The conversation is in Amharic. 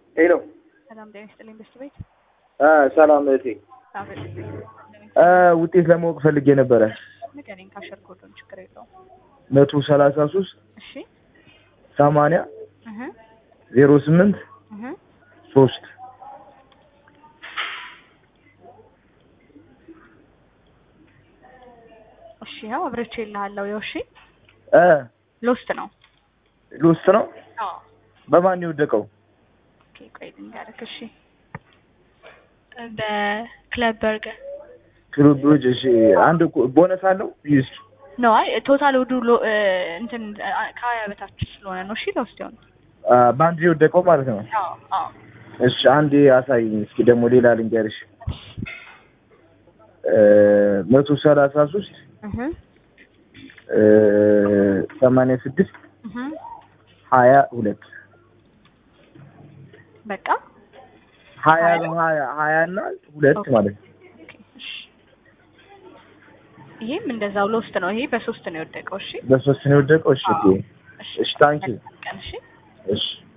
ሄሎ ሰላም ጤና ይስጥልኝ በስት ቤት ሰላም እህቴ አብረን እ ውጤት ለማወቅ ፈልጌ ነበረ ንገረኝ ካሸር ኮዶን ችግር የለውም መቶ ሰላሳ ሶስት እሺ ሰማንያ እህ ዜሮ ስምንት እህ ሶስት እሺ ያው አብረቼ እልሃለሁ ያው እሺ እ ሎስት ነው ሎስት ነው አዎ በማን የወደቀው ኦኬ ቆይ ልንገርህ እሺ በክለብ በርገር ክሉቦች እሺ አንድ እኮ ቦነስ አለው ይስ ነው አይ ቶታል ውዱ ሎ- እ፣ እንትን አ- ከሀያ በታች ስለሆነ ነው እሺ ሎስት ይሆን በአንድ የወደቀው ማለት ነው አዎ አዎ እሺ አንዴ አሳይኝ እስኪ ደግሞ ሌላ ልንገርሽ እ መቶ ሰላሳ ሶስት እህ እ ሰማንያ ስድስት እህ ሀያ ሁለት በቃ ሀያ ሀያ? ነው ሀያ ሀያ እና ሁለት ኦኬ። ማለት ነው ኦኬ እሺ ይሄም እንደዛው ሎስት ነው ይሄ በሶስት ነው የወደቀው እሺ በሶስት ነው የወደቀው እሺ ኦኬ እሺ እሺ ታንኪ ቀን እሺ እሺ